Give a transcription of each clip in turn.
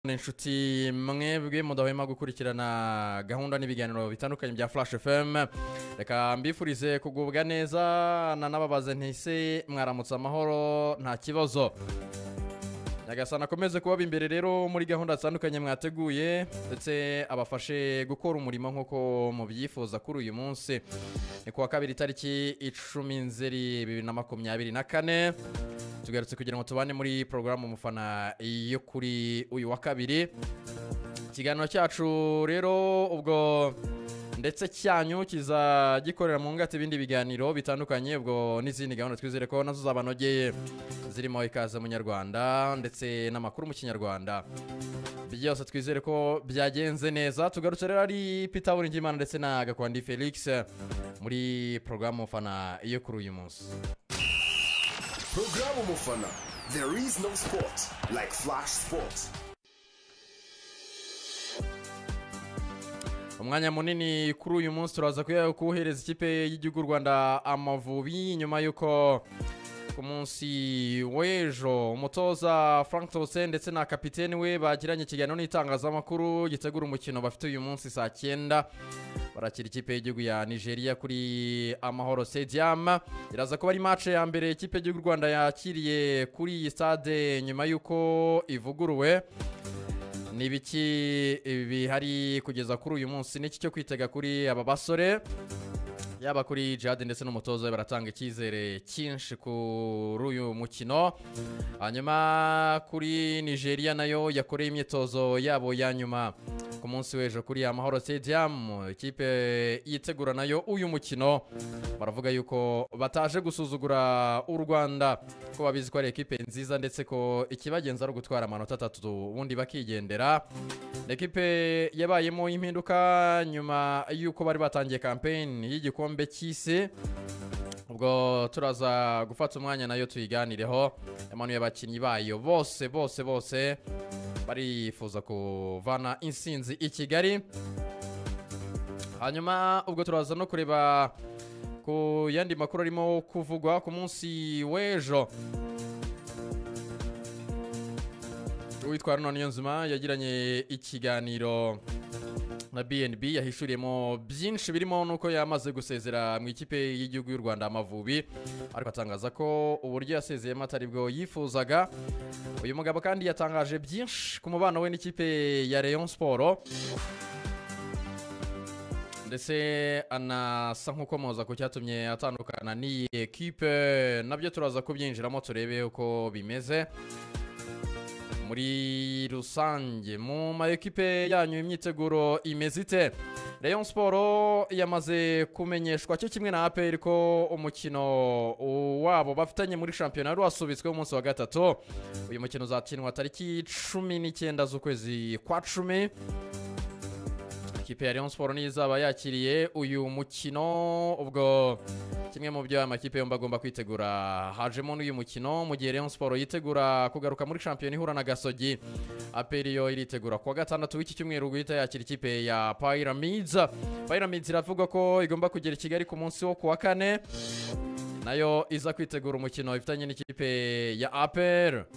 inshuti mwebwe mudahwema gukurikirana gahunda n'ibiganiro bitandukanye bya flash fm reka mbifurize kugubwa neza nanababaze ntise mwaramutse amahoro nta kibazo nyagasana akomeze kubaba imbere rero muri gahunda zitandukanye mwateguye ndetse abafashe gukora umurimo nk'uko mubyifuza kuri uyu munsi ni kuwa kabiri tariki icumi nzeri bibiri na makumyabiri na kane tugarutse kugira ngo tubane muri porogaramu umufana yo kuri uyu wa kabiri ikiganiro cyacu rero ubwo ndetse cyanyu kiza gikorera mu ngati ibindi biganiro bitandukanye ubwo n'izindi gahunda twizere ko nazo zabanogeye zirimo ikaze mu nyarwanda ndetse n'amakuru mu kinyarwanda byose twizere ko byagenze neza tugarutse rero ari peter buringimana ndetse na gakwandi felix muri porogaramu fana iyo kuri uyu munsi Programu Mufana. There is no sport like Flash Sports. umwanya munini kuri uyu munsi turaza kuya- kuwuhereza ikipe y'igihugu u rwanda amavubi nyuma y'uko ku munsi w'ejo umutoza frank tose ndetse na kapitene we bagiranye ikiganiro n'itangazamakuru gitegura umukino bafite uyu munsi saa cyenda barakira ikipe y'igihugu ya nigeria kuri amahoro stadium iraza kuba ari match ya mbere ikipe y'igihugu u rwanda yakiriye kuri iyi stade nyuma y'uko ivuguruwe ni ibiki bihari kugeza kuri uyu munsi n'iki cyo kwitega kuri aba basore yaba kuri jihad ndetse n'umutoza we baratanga icyizere cyinshi kuri uyu mukino hanyuma kuri nigeria nayo yakoreye imyitozo yabo ya nyuma ku munsi w'ejo kuri amahoro stadium ikipe yitegura nayo uyu mukino baravuga yuko bataje gusuzugura u rwanda ko babizi ko ari ekipe nziza ndetse ko ikibagenza ari ugutwara amanota atatu ubundi bakigendera ni ekipe yabayemo impinduka nyuma y'uko bari batangiye kampeyini y'igikombe cy'isi ubwo turaza gufata umwanya nayo tuyiganireho yamanuye abakinnyi bayo bose bose bose barifuza kuvana insinzi i kigali hanyuma ubwo turaza no kureba ku yandi makuru arimo kuvugwa ku munsi w'ejo uwitwa runo niyonzima yagiranye ikiganiro na bnb yahishuriyemo byinshi birimo n'uko yamaze gusezera mu ikipe y'igihugu y'u rwanda amavubi ariko atangaza ko uburyo yasezeyemo atari bwo yifuzaga uyu mugabo kandi yatangaje byinshi ku mubano we n'ikipe ya leon siporo ndetse anasa nk'ukomoza ku cyatumye atandukana n'iyi ekipe nabyo turaza kubyinjiramo turebe uko bimeze muri rusange mu ma ekipe yanyu imyiteguro imeze ite Rayon siporo yamaze kumenyeshwa cyo kimwe na aperi ko umukino wabo bafitanye muri shampiyona wari wasubitsweho umunsi wa gatatu uyu mukino uzakinwa tariki cumi n'icyenda z'ukwezi kwa cumi ikipe ya Rayon Sport niyo izaba yakiriye uyu mukino ubwo kimwe mu byo aya makipe yombi agomba kwitegura hajemo n'uyu mukino mu gihe Rayon Sport yitegura kugaruka muri shampiyona ihura na Gasogi aperi yo iritegura kuwa gatandatu w'iki cyumweru guhita yakira ikipe ya Pyramids Pyramids iravuga ko igomba kugera i Kigali ku munsi wo kuwa kane nayo iza kwitegura umukino ifitanye n'ikipe ya APR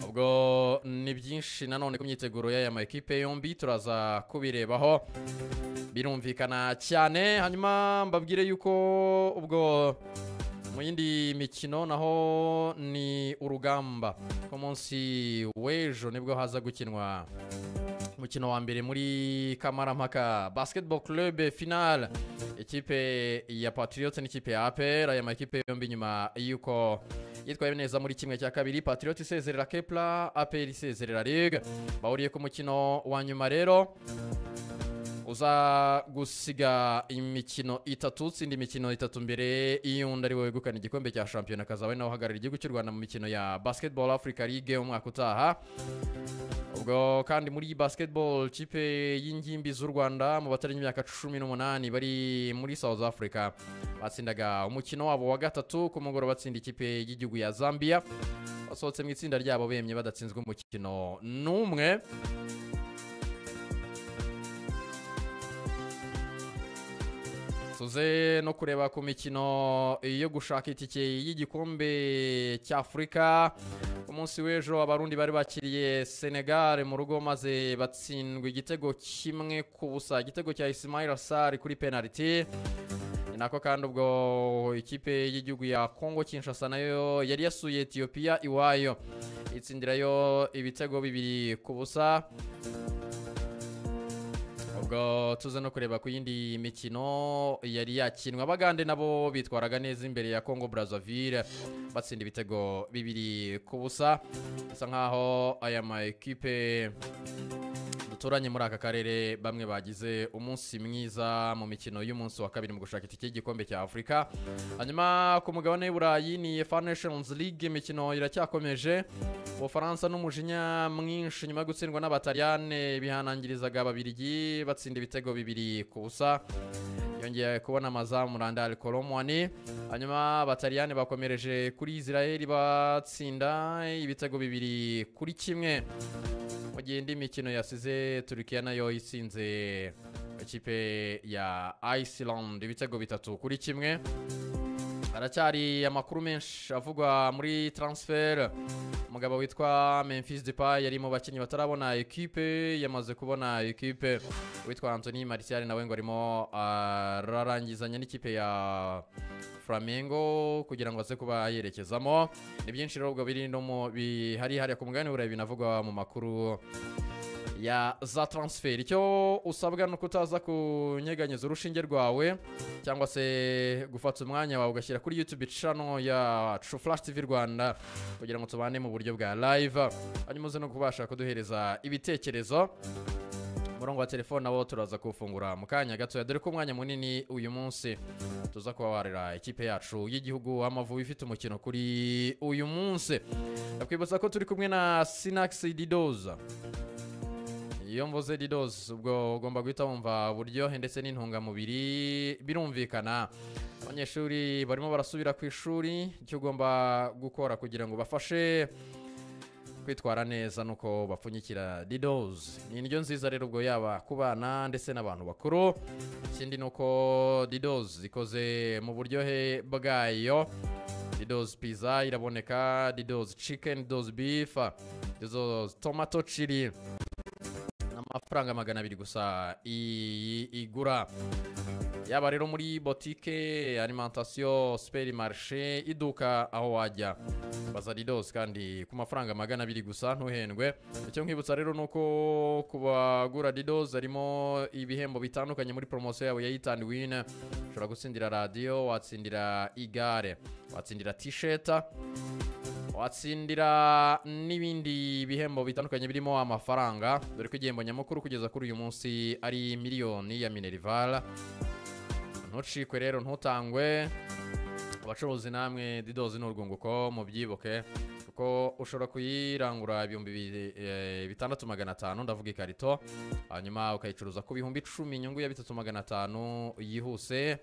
ubwo ni byinshi nanone ku myiteguro y'aya ma ekipe yombi turaza kubirebaho birumvikana cyane hanyuma mbabwire yuko ubwo mu yindi mikino naho ni urugamba ku munsi w'ejo nibwo haza gukinwa umukino wa mbere muri kamarampaka basketball club final ikipe ya patriote n'ikipe ya apr aya makipe yombi nyuma y'uko yitwaye neza muri kimwe cya kabiri patriote isezerera kepla apr isezerera rig bahuriye ku mukino wa nyuma rero uza gusiga imikino itatu utsinda imikino itatu mbere y'undi ari we wegukana igikombe cya shampiyona akazaba ari nawe uhagararira igihugu cy'u rwanda mu mikino ya basketball africa league umwaka utaha ubwo kandi muri basketball kipe y'ingimbi z'u rwanda mu batarenga imyaka cumi n'umunani bari muri south africa batsindaga umukino wabo wa gatatu ku mugoroba batsinda ikipe y'igihugu ya zambia basohotse mu itsinda ryabo bemye badatsinzwe umukino n'umwe tuze no kureba ku mikino yo gushaka itike y'igikombe cy'afurika ku munsi w'ejo abarundi bari bakiriye senegal mu rugo maze batsindwa igitego kimwe ku busa igitego cya isimayira sari kuri penaliti ni nako kandi ubwo ikipe y'igihugu ya kongo kinshasa nayo yari yasuye etiyopiya iwayo itsindirayo ibitego bibiri ku busa ubwo tuze no kureba ku yindi mikino yari yakinwa abagande nabo bitwaraga neza imbere ya congo brazzaville batsinda ibitego bibiri ku busa bisa nk'aho aya ma ekipe duturanye muri aka karere bamwe bagize umunsi mwiza mu mikino y'umunsi wa kabiri mu gushaka itike y'igikombe cya afurika hanyuma ku mugabane w'iburayi ni fa nations league imikino iracyakomeje ubufaransa n'umujinya mwinshi nyuma yo gutsindwa n'abataliyane bihanangirizaga ababirigi batsinda ibitego bibiri ku busa yongeye kubona amazamu randari koromwani hanyuma abataliyane bakomereje kuri israel batsinda ibitego bibiri kuri kimwe mu gihe indi mikino yasize turukiya nayo isinze ikipe ya iceland ibitego bitatu kuri kimwe haracyari amakuru menshi avugwa muri transfer umugabo witwa memphis depay yari mu bakinnyi batarabona ekipe yamaze kubona ekipe witwa anthony martial nawe ngo arimo ararangizanya n'ikipe ya Flamengo kugira ngo aze kuba yerekezamo ni byinshi rero ubwo biri no mu bihari hariya ku mugabane w'uburayi binavugwa mu makuru ya za transfer icyo usabwa ni uko utaza kunyeganyeza urushinge rwawe cyangwa se gufata umwanya wawe ugashyira kuri youtube channel ya True Flash TV Rwanda kugira ngo tubane mu buryo bwa live hanyuma uze no kubasha kuduhereza ibitekerezo umurongo wa telefone nabo turaza kuwufungura mu kanya gatoya dore ko umwanya munini uyu munsi tuza kuba warira ikipe yacu y'igihugu w'amavubi ifite umukino kuri uyu munsi ndakwibutsa ko turi kumwe na Sinax Didoza iyo mvuze didosi ubwo ugomba guhita wumva uburyohe ndetse n'intungamubiri birumvikana abanyeshuri barimo barasubira ku ishuri icyo ugomba gukora kugira ngo bafashe kwitwara neza nuko bapfunyikira didosi ni indyo nziza rero ubwo yaba ku bana ndetse n'abantu bakuru ikindi ni uko didosi ikoze mu buryohe bwayo didosi pizza iraboneka didosi cikeni didosi bifa didosi tomato cili amafaranga magana abiri gusa i- igura yaba rero muri botike alimantasiyo superi marishe iduka aho wajya baza ridosi kandi ku mafaranga magana abiri gusa ntuhendwe icyo nkwibutsa rero ni uko ku bagura ridosi harimo ibihembo bitandukanye muri poromosiyo yabo ya itani wini ushobora gutsindira radiyo watsindira igare watsindira tisheta watsindira n'ibindi bihembo bitandukanye birimo amafaranga dore ko igihembo nyamukuru kugeza kuri uyu munsi ari miliyoni ya minerivara ntucikwe rero ntutangwe abacuruzi namwe didozi ni urwunguko mubyibuke kuko ushobora kuyirangura ibihumbi bi- eh, bitandatu magana atanu ndavuga ikarito hanyuma ukayicuruza ku bihumbi icumi inyungu ya bitatu magana atanu yihuse